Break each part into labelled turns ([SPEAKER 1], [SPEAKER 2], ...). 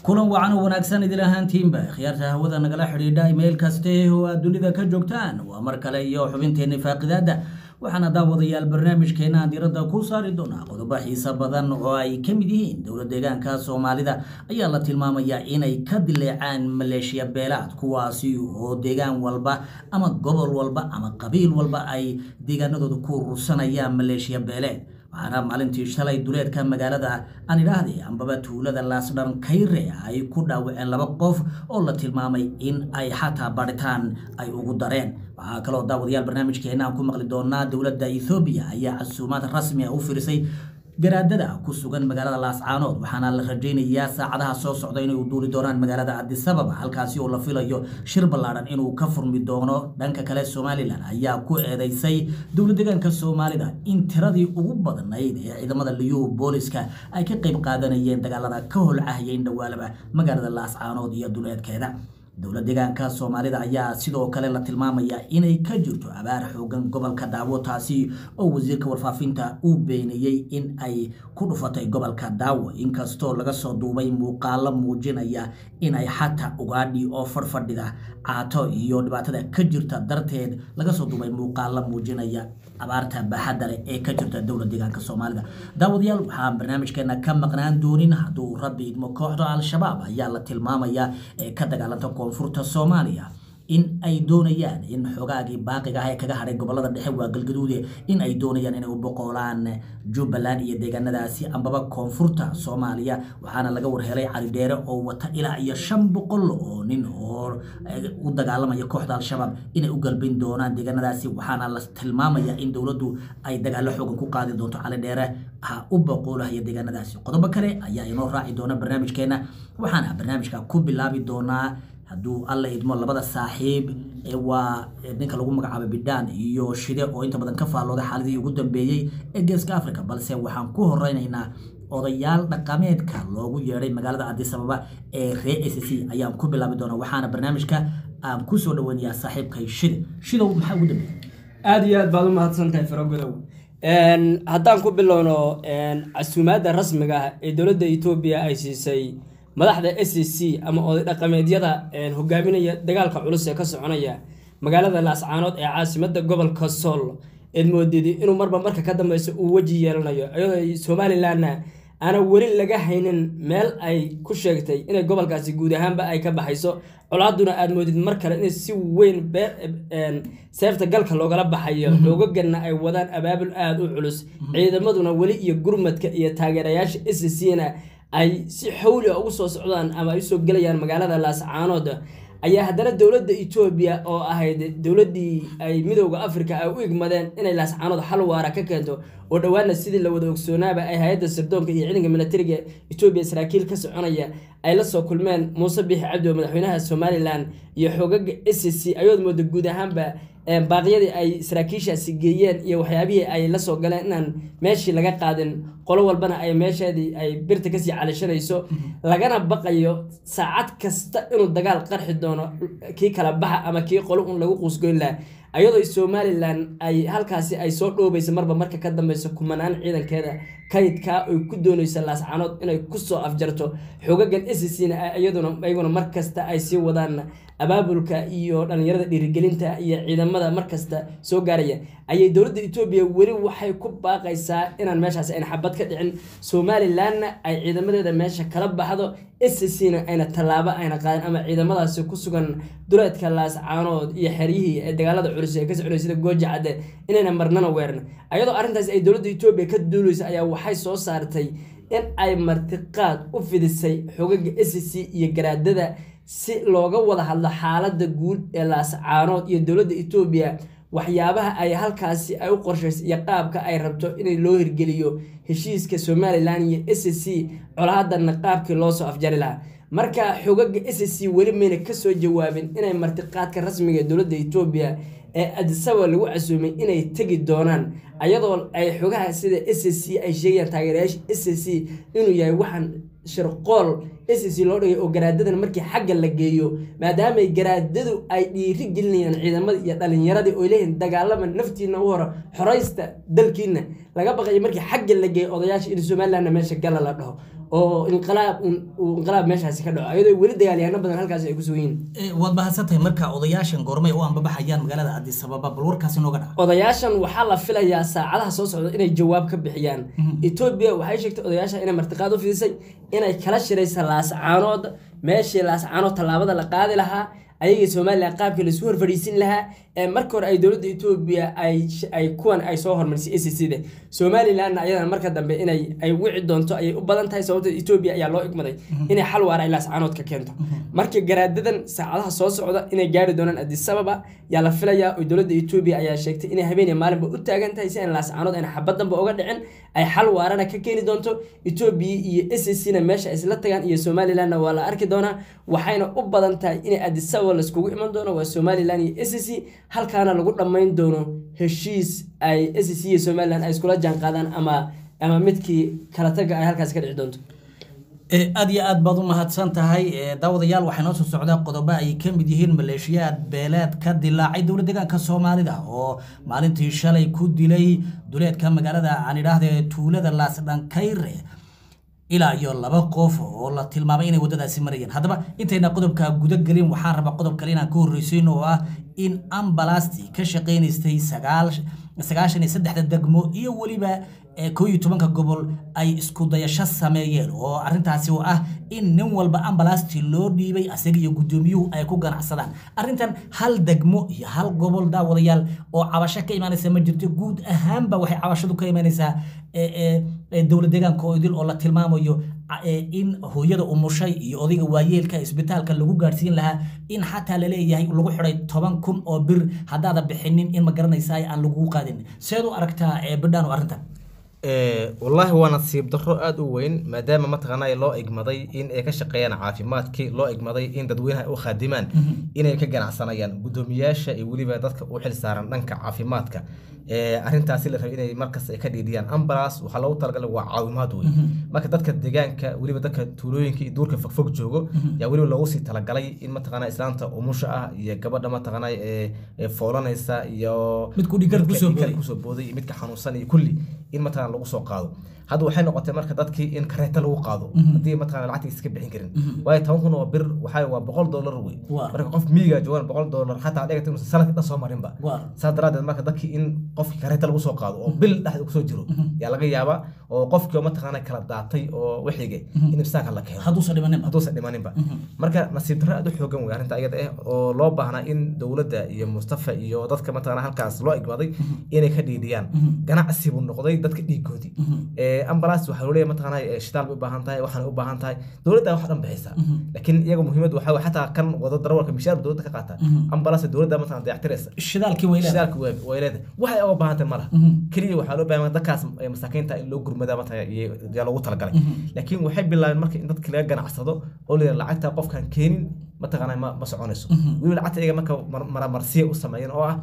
[SPEAKER 1] kulan wacan oo wanaagsan idil ahaantiinba khiyaarta hawada nagala xidhiidha meel kaste oo aad dunida ka joogtaan waa mar kale iyo xubinteenni faaqidaada waxaana daawadayaal barnaamijkeena aan diiradda ku saari doonaa qodobo xiiso badan oo ay ka mid yihiin dowla deegaanka soomaalida ayaa la tilmaamayaa inay ka dileecaan maleeshiya beelaad kuwaasi oo deegaan walba ama gobol walba ama qabiil walba ay deegaanadooda ku urursanayaan maleeshiya beeleed waxaana maalintii shalay duleedka magaalada aan idhaahday ambaba tuulada laasdhan kayre ay ku dhaawaceen laba qof oo la tilmaamay in ay xataa baritaan ay ugu dareen waxaa kaloo daawadayaal barnaamijkeena aan ku maqli doonaa dowladda ethoobiya ayaa casuumaad rasmi ah u firisay garaadada ku sugan magaalada laascaanood waxaana la rajaynayaa saacadaha soo socda inay u duuli doonaan magaalada adisababa halkaasi oo la filayo shir ballaadhan inuu ka furmi doono dhanka kale somalilan ayaa ku eedeysay dowla deegaanka soomaalida in tiradii ugu badnayd ee ciidamada liyu booliska ay ka qayb qaadanayeen dagaalada ka holcahayeen dhawaalaba magaalada laascaanood iyo duleedkeeda dowla deegaanka soomaalida ayaa sidoo kale la tilmaamayaa inay ka jirto abaar xoogan gobolka daawo taasi oo wasiirka warfaafinta uu beeniyey in ay ku dhufatay gobolka daawo inkastoo laga soo duubay muuqaalo muujinaya inay xataa ugaadhi oo fadhfadhida caato iyo dhibaatada ka jirta darteed laga soo duubay muuqaalo muujinaya abaarta baaxadda leh ee ka jirta dowla deegaanka soomaalida daawadayaal waxaan barnaamijkeena ka maqnaan doonin hadduu rabbi idmo kooxda al-shabaab ayaa la tilmaamayaa ee ka dagaalanta koonfurta soomaaliya in ay doonayaan in xogaagii baaqiga ah ee kaga hadhay gobolada dhexe waa galgaduude in ay doonayaan inay u boqolaan jubbaland iyo deegaanadaasi ambaba koonfurta soomaaliya waxaana laga warhelay calidheere oo wata ilaa iyo shan boqol oo nin oo u dagaalamaya kooxda al-shabaab inay u galbin doonaan deegaanadaasi waxaana la tilmaamaya in dowladdu ay dagaalo xoogan ku qaadi doonto calidheere ha u boqoolahaya deegaanadaasi qodobo kale ayaa inoo raaci doona barnaamijkeena waxaana barnaamijka ku bilaabi doonaa hadduu alla idmo labada saaxiib waa ninka lagu magacaabo bidhaan iyo shide oo inta badan ka faallooday xaaladii ugu dambeeyey ee geeska africa balse waxaan ku horeynaynaa odayaal dhaqameedka loogu yeedhay magaalada adisababa ee ree s c ayaan ku bilaabi doonaa waxaana barnaamijka aan kusoo dhaweynayaa saaxiibkay shide shidow maxaa ugu dambeeyey
[SPEAKER 2] aada iyo aad baad u mahadsantahay faragodow haddaan ku bilowno casuumaadda rasmiga ah ee dowladda etoobiya ay siisay madaxda s c ama oday dhaqameedyada hogaaminaya dagaalka culus ee ka soconaya magaalada laascaanood ee caasimada gobolka sool eed moodid inuu marba marka ka dambeysa uu weji yeelanayo iyadoo somalilanna aana weli laga haynin meel ay ku sheegtay inay gobolkaasi guud ahaanba ay ka baxayso colaaduna aad moodid mar kale in si weyn seefta galka loogala baxayo xoogagana ay wadaan abaabul aada u culus ciidamaduna weli iyo gurmadka iyo taageerayaasha s c na ay si xawli a ugu soo socdaan ama ay usoo gelayaan magaalada laascaanood ayaa haddana dowladda etoobiya oo ahayd dowladdii ay midooda africa ay u igmadeen inay laascaanood xal waara ka keento oo dhowaana sidii la wada ogsoonaaba ay hay-adda sirdoonka iyo ciidanka militariga etoobiya saraakiil ka soconaya ay la soo kulmeen muuse biixi cabdi oo madaxweynaha somalilan iyo xoogaga s c ayood mooda guud ahaanba baaqyadii ay saraakiishaasi geeyeen iyo waxyaabihii ay la soo galeen inaan meeshii laga qaadin qolo walbana ay meesheedii ay birta kasii calishanayso lagana baqayo saacad kasta inuu dagaal qarxi doono kii kala baxa ama kii qolo un lagu quusgoyn laha ayadoo somalilan ay halkaasi ay soo dhoobaysa marba marka ka dambeyso kumanaan ciidankeeda kaydkaa oy ku dooneysa laascaanood inay kusoo afjarto xoogagan s c na iyaduna iyaguna markasta ay sii wadaan abaabulka iyo dhalinyarada dhiirigelinta iyo ciidamada markasta soo gaaraya ayay dowladda etoobiya weli waxay ku baaqaysaa inaan meeshaas ayna xabad ka dhicin somalilanna ay ciidamadeeda meesha kala baxdo s c na ayna tallaabo ayna qaadin ama ciidamadaasi ku sugan duleedka laascaanood iyo xeryihii ee dagaalada culus ee ka soconay sida gooja cadde inayna marnana weeran ayadoo arrintaas ay dowladda etoobiya ka duuleysa ayaa waxay soo saartay in ay martiqaad u fidisay xogaga s c iyo garaadada si looga wada hadlo xaaladda guud ee laascaanood iyo dowladda etoobiya waxyaabaha ay halkaasi ay u qorshaysay iyo qaabka ay rabto inay loo hirgeliyo heshiiska somalilan iyo s c colaadanna qaabkii loosoo afjari lahaa marka xogaga s c weli mayna kasoo jawaabin inay martiqaadka rasmiga ee dowladda etoobiya ee adisaba lagu casuumay inay tegi doonaan ayadoo ay xogaha sida s c ay sheegayaan taageerayaasha s c inuu yahay waxaan shirqool s c loo dhigay oo garaadadan markii xagga la geeyo maadaamay garaadadu ay dhiiri gelinayaan ciidamada iyo dhalinyaradii oo leeyihin dagaalama naftiina u hore xoraysta dalkiina laga baqayo markii xagga la geeyo odayaasha in somalilandna meesha gala la dhaho oo inqilaab uu inqilaab meeshaasi ka dhaco iyadoo weli dagaalyaano badan halkaasi ay ku sugan yihiin
[SPEAKER 1] waad mahadsantahay marka odayaashan goormay u anbabaxayaan magaalada addis ababa bal warkaasi nooga dhaca
[SPEAKER 2] odayaashan waxaa la filayaa saacadaha soo socda inay jawaab ka bixiyaan etoobiya waxay sheegtay odayaasha inay martiqaad u fidisay inay kala shiraysa laascaanood meeshii laascaanood tallaabada la qaadi lahaa ayagii somalilan qaabkii laisku horfadhiisin lahaa ee marka hore ay dowladda etoobiya ay kuwan ay soo hormarisay s c da somalilandna ayadana marka dambe inay ay wici doonto ayay u badan tahay sababta etoobiya ayaa loo igmaday inay xal waara ay laascaanood ka keento marka garaadadan saacadaha soo socda inay gaari doonaan addis ababa yaa la filayaa oo dowladda etoobiya ayaa sheegtay inay habeeniya maalinba u taagan tahay si aan laascaanood ayna xabad danba uga dhicin ay xal waarana ka keeni doonto etoobiya iyo s c na meesha ay isla tagaan iyo somalilandna waa la arki doonaa waxayna u badan tahay inay addis ababa laiskugu iman doono waa somaliland iyo s c halkaana lagu dhammayn doono heshiis ay s c iyo somaliland ay iskula jaan qaadaan ama ama midkii kala taga ay halkaasi ka dhici doonto
[SPEAKER 1] aad iyo aad baad u mahadsan tahay daawadayaal waxaa noo soo socdaa qodobo ay ka mid yihiin maleeshiyaad beeleed ka dilaacay dowlad deegaanka soomaalida oo maalintii shalay ku dilay duleedka magaalada aan idhaahde tuulada laasdhankayre ilaa iyo laba qof oo la tilmaamay inay waddadaasi marayeen haddaba intayna qodobka guda gelin waxaan rabaa qodob kale inaan ka horreysiin oo ah in ambalasti ka shaqaynaystay sagaashan iyo saddexda degmo iyo weliba koo iyo tobanka gobol ay isku dayasho sameeyeen oo arrintaasi oo ah in nin walba ambalasti loo dhiibay asaga iyo guddoomiyuhu ay ku ganacsadaan arrintan hal degmo iyo hal gobol daawadayaal oo cabasho ka imaanaysa ma jirto guud ahaanba waxay cabashadu ka imaanaysaa dowlad deegaanka oo idil oo la tilmaamayo in hooyada umushay iyo odayga waayeelka isbitaalka lagu gaadhsiin lahaa in xataa laleeyahay lagu xiday toban kun oo bir haddaada bixinin in ma garanaysa aan lagu qaadin seed u aragtaa bidhaan oo arrintan
[SPEAKER 3] wallaahi waa nasiib darro aada u weyn maadaama mataqaanaa loo igmaday in ay ka shaqeeyaan caafimaadkii loo igmaday in dadweynaha u khaadimaan inay ka ganacsanayaan guddoomiyaasha iyo weliba dadka u xil saaran dhanka caafimaadka arrintaasi la rabay inay markas ka dhiidhiyaan ambulance waxaa loogu talagalay waa caawimaad wey marka dadka deegaanka weliba dadka tuulooyinka iyo duurka fogfog joogo yaa weliba loogu sii talagalay in mataqaanaa islaanta umusha ah iyo gabadha mataqaanaa ee foolanaysa iyo
[SPEAKER 1] midku dhigar kusoo booday
[SPEAKER 3] kusoo booday iyo midka xanuunsan iyo kulli in mataqaanaa lagu soo qaado hadda waxay noqotay marka dadkii in kareeta lagu qaado haddii mataqaanaa lacagta iska bixin karin waayo toban kun oo bir waxaa waa boqol dollar wey marka qof miyiga joogan boqol dollar xataa dhigata inuusan sanadkii dhan soo marinba saas daraadeed marka dadkii in qofkii kareeta lagu soo qaado oo bil dhexda kusoo jiro yaa laga yaabaa oo qofkii oo mataqaanaa kala daatay oo wixige in ibsaaka la keeno
[SPEAKER 1] hadduusan dhimaninba
[SPEAKER 3] hadduusan dhimaninba marka nasiib darro aad u xoogan wey arrinta iyada ah oo loo baahnaa in dowladda iyo mustafa iyo dadka mataqaanaa halkaas loo igmaday inay ka dhiidhiyaan ganacsi buu noqday dadka dhiigoodii ambulance waxaa loo leeyahay mataqaanaa shitaal bay u baahan tahay waxaana u baahan tahay dowladda wax dhan bixisa laakiin iyaga muhiimad waxaa wey xataa kan wado darawalka mishaar dowladda ka qaata ambulance dowladda mataqaanaa dayactiraysa
[SPEAKER 1] shidaalkii way leedahay
[SPEAKER 3] shidaalka way leedahay waxay uga baahan tahay malaha keliya waxaa loo baahan dadkaas masaakiinta in loo gurmada mataqaanaa yaa loogu talagalay laakiin waxay bilaabeen marka in dadki laga ganacsado oo la lacagta qofkaan keenin mataqaanaa ma ma soconayso weliba lacagta iyaga marka maramarsiya u sameeyeen oo ah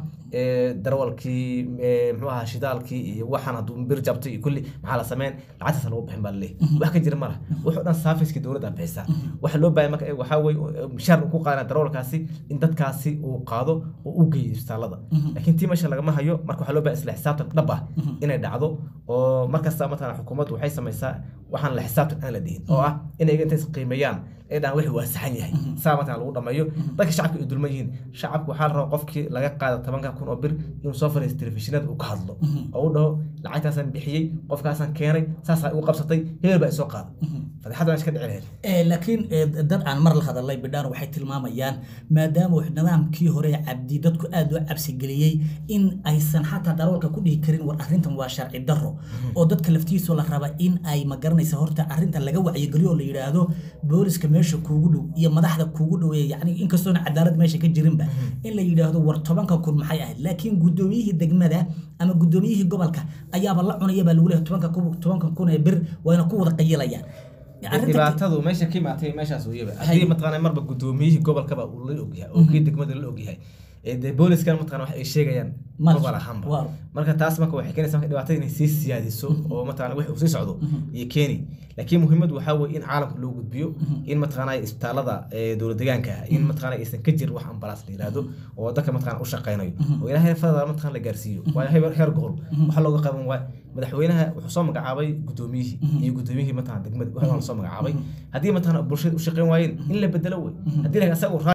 [SPEAKER 3] darawalkii muxuu ahaa shidaalkii iyo waxaan hadduu bir jabtay iyo kulli maxaa la sameyn lacagtaas lagu bixin baa laleeyahy wax ka jira ma laha wuxuu dhan saafiskii dowladda bixisaa waxa loo baahay marka waxaa weye mishaar ku qaadana darawalkaasi in dadkaasi uu qaado oo u geeyo isbitaalada laakiin tii meesha lagama hayo marka waxaa loo baahay isla xisaabtan dhab ah inay dhacdo oo markasta mataqana xukuumaddu waxay samaysaa waxaan la xisaabtan aan la dhihin oo ah inay intay qiimeeyaan ay dhahan wixii waa saxan yahay saa mataqana lagu dhammeeyo dadka shacabka ay dulman yihiin shacabka waxaa la rabaa qofkii laga qaada tobanka kun oo bir inuu soo fariisto telefishinada uu ka hadlo oo u dhaho lacagtaasaan bixiyey qofkaasaan keenay saasaa igu qabsatay hebel baa isoo qaada fadeexada iska dhici lahayd
[SPEAKER 1] laakiin dad aan mar la hadalay bidhaan waxay tilmaamayaan maadaama nidaamkii hore cabdi dadku aad u cabsigeliyey in aysan xataa darawalka ku dhihi karin war arrintan waa sharci darro oo dadka laftiisoo la raba in ay magaranaysa horta arrintan laga wacyigeliyo oo la yidhaahdo booliska meesha kuugu dhow iyo madaxda kuugu dhoweeya yacni inkastoona cadaalad meesha ka jirinba in la yidhaahdo war tobanka kun maxay ahayd laakiin guddoomiyihii degmada ama guddoomiyihii gobolka ayaaba la cunaya baa lagu leeyahay tobanka tobanka kun ee bir wayna ku wada qayilayaan
[SPEAKER 3] dhibaatadu meesha ka imaatay meeshaas weyaba haddii mataqaanaa marba guddoomiyihii gobolkaba uu la ogyahay oo kii degmada la ogyahay ee dee booliskan mataqana wax ay sheegayaan
[SPEAKER 1] Ma-
[SPEAKER 3] maba lahanba
[SPEAKER 1] waa.
[SPEAKER 3] marka taas marka waxay keenaysaa marka dhibaatada inay sii siyaadiso oo mataqana wix uu sii socdo iyo keeni laakiin muhiimadu waxaa weeye in caalamka loo gudbiyo in mataqana isbitaalada ee dowlad deegaanka ah in mataqana aysan ka jirin wax ambalaas la yiraahdo oo dadka mataqana u shaqeynayo oo ilaahay fadada mataqana la gaarsiiyo waayo heer heer gobol waxa looga qaban waay madaxweynaha wuxuu soo magacaabay gudoomiyihii iyo gudoomiyihii mataqana degmada waxa soo magacaabay haddii mataqana bulshada u shaqeyn waayeen in la bedelo wey haddii la asaga uu